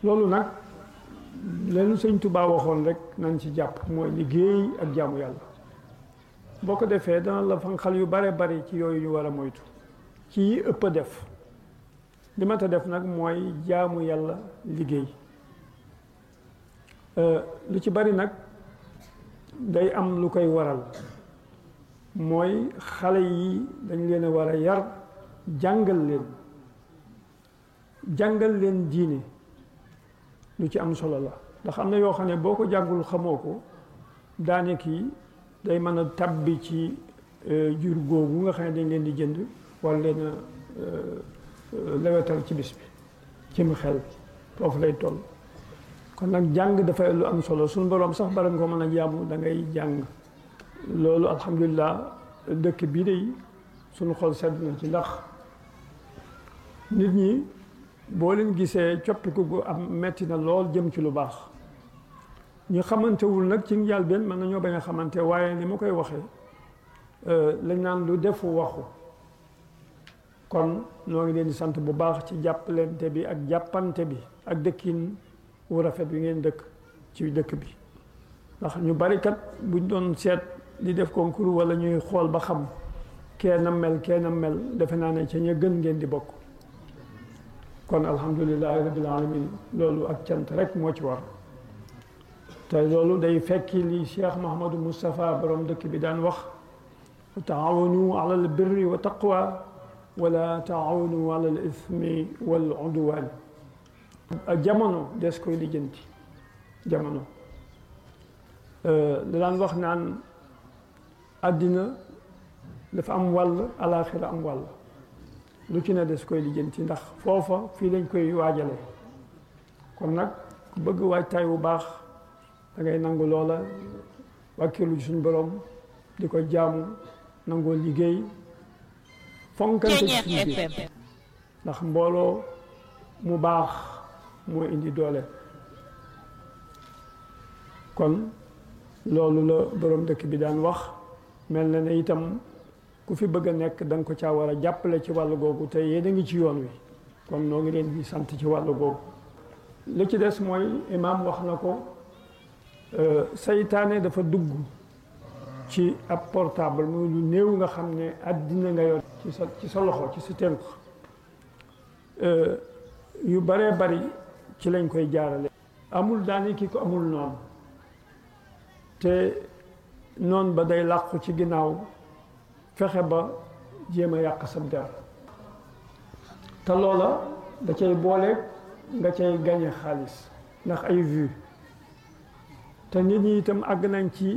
loolu nag leen sëñ Tuubaa waxoon rek nañ ci jàpp mooy liggéey ak jaamu yàlla boo ko defee dana la fanqal yu bare bari ci yooyu ñu war a moytu ci yi ëpp a def li ma ta def nag mooy jaamu yàlla liggéey lu ci bari nag day am lu koy waral mooy xale yi dañ leen a war a yar jàngal leen jàngal leen diine lu ci am solo la ndax am na yoo xam ne boo ko jàngul xamoo ko daane kii day mën a tabbi ci jur googu nga xam ne dañ leen di jënd wala leen a lewetal ci bis bi ci mu xel foofu lay toll kon nag jàng dafay lu am solo suñu boroom sax bara nga ko mën a jaamu da ngay jàng loolu alhamdulilah dëkk bii de suñu xol sedd na ci ndax nit ñi boo leen gisee coppiku gu am metti na lool jëm ci lu baax ñu xamantewul nag ci njaal benn mën nañoo bañ a xamante waaye ni ma koy waxee lañ naan lu defu waxu kon noo ngi leen di sant bu baax ci jàppalante bi ak jàppante bi ak dëkkin wu rafet bi ngeen dëkk ci dëkk bi ndax ñu bari kat buñ doon seet di def concours wala ñuy xool ba xam kee na mel kee na mel defe naa ne ca ña gën ngeen di bokk kon alhamdulilahi rabbil alamin loolu ak cant rek moo ci war te loolu day fekki li Cheikh Mahamadou Moustapha borom dëkk bi daan wax taawanu ala al birri wa taqwa wala taawanu ala al ismi wal udwan jamono des koy lijjanti jamono da daan wax naan àddina dafa am wàll alaaxira am wàll lu ci ne des koy lijjanti ndax foofa fii lañ koy waajale kon nag ku bëgg waajtaay bu baax da ngay nangu loola wàkkilu suñ borom di ko jaamu nangoo liggéey fonkante ci liggéey ndax mbooloo mu baax moo indi doole kon loolu la borom dëkk bi daan wax mel na ne itam ku fi bëgg a nekk da nga ko caa war a jàppale ci wàllu googu te yéen a ngi ci yoon wi kon noo ngi leen di sant ci wàllu googu li ci des mooy imaam wax na ko saytaane dafa dugg ci ab portable muy lu néew nga xam ne àddina nga yor ci sa ci sa loxo ci sa tënk yu baree bari ci lañ koy jaarale amul daani ki ko amul noonu te noon ba day làqu ci ginnaaw fexe ba jéem a yàq sa der te loola da cay boole nga cay gañe xaalis ndax ay vue te nit ñi itam àgg nañ ci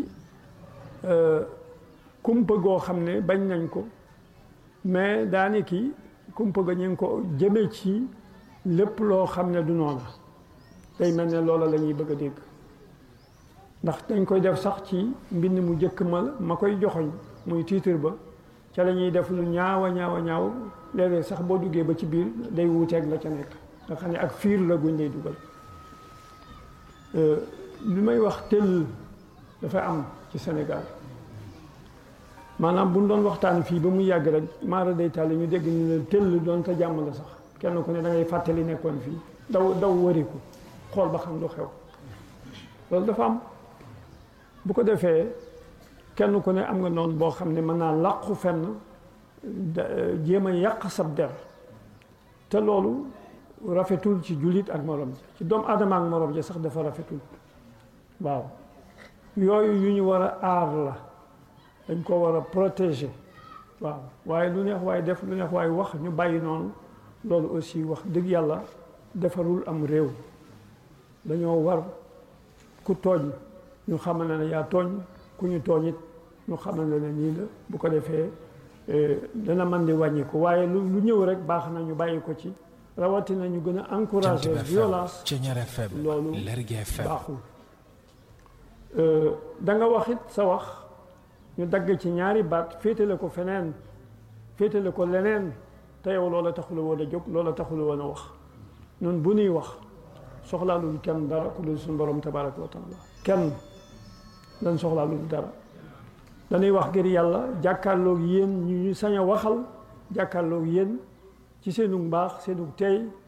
kumpa goo xam ne bañ nañ ko mais daani ki kumpa ga ñu ngi ko jëme ci lépp loo xam ne du noona day mel ne loola la ñuy bëgg a dégg ndax dañ koy def sax ci mbind mu jëkk ma ma koy joxoñ muy titre ba ca la ñuy def lu ñaawa ñaawa ñaaw léeg-léeg sax boo duggee ba ci biir day wuuteeg la ca nekk nga xam ne ak fiir la guñ lay dugal li may wax tëll dafa am ci Sénégal maanaam bu ñu doon waxtaan fii ba mu yàgg rek maara day tàlli ñu dégg ñu ne tëll doon te jàmm la sax kenn ku ne da ngay fàttali nekkoon fii daw daw wariku xool ba xam lu xew loolu dafa am bu ko defee kenn ku ne am nga noonu boo xam ne mën naa làqu fenn jéem a yàq sab der te loolu rafetul ci jullit ak morom ji ci doomu aadama ak morom ji sax dafa rafetul waaw yooyu yu ñu war a aar la dañ ko war a protéger waaw waaye lu neex waaye def lu neex waaye wax ñu bàyyi noonu loolu aussi wax dëgg yàlla defarul am réew dañoo war ku tooñ ñu xamal ne yaa tooñ ku ñu tooñ it ñu xamal ne nii la bu ko defee dana man di wàññi ko waaye lu lu ñëw rek baax na ñu bàyyi ko ci rawatina ñu gën a encourager violence loolu baaxul da nga wax it sa wax ñu dagg ci ñaari baat féetale ko feneen féetale ko leneen te yow loola taxula woon a jóg loola taxula woon a wax ñun bu ñuy wax soxlaalul kenn dara ku dul suñu borom tabaraka wa taala kenn dañ soxlaalul dara dañuy wax ngir yàlla jàkkaarloog yéen ñu ñu sañ a waxal jàkkaarloog yéen ci seenu mbaax seenu tey